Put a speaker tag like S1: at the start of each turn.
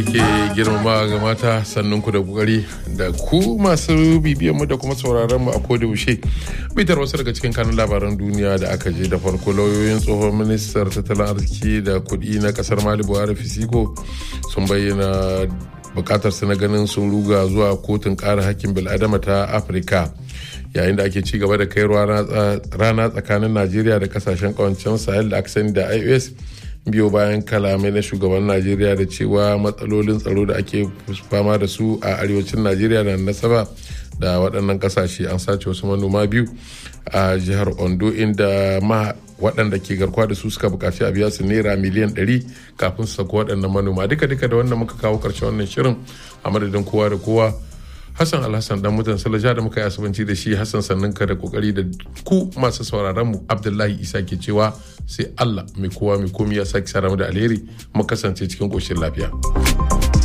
S1: ke girmama ga mata sannan ku da kokari da ku masu bibiyan mu da kuma sauraron mu a koda yaushe bitar wasu daga cikin kanun labaran duniya da aka je da farko lauyoyin tsohon ministar tattalin arziki da kuɗi na kasar mali buhari fisiko sun bayyana bukatar su na ganin sun ruga zuwa kotun kare hakkin bil'adama ta afirka yayin da ake ci gaba da kai rana tsakanin najeriya da kasashen kawancen sahel da aka sani da ios biyo bayan kalamai na shugaban najeriya da cewa matsalolin tsaro da ake fama da su a arewacin najeriya na nasaba da waɗannan ƙasashe an sace wasu manoma biyu a jihar ondo inda ma waɗanda ke garkuwa da su suka buƙaci a biya su naira miliyan 100 kafin su sako waɗannan manoma duka duka da wannan muka kawo ƙarshen wannan shirin a madadin kowa da kowa Hassan Alhassan dan mutan Salaja da muka yi asubanci da shi Hassan sannan ka da kokari da ku masu sauraron mu Abdullahi Isa ke cewa sai Allah mai kowa mai komi ya sake sara mu da alheri mu kasance cikin koshin lafiya.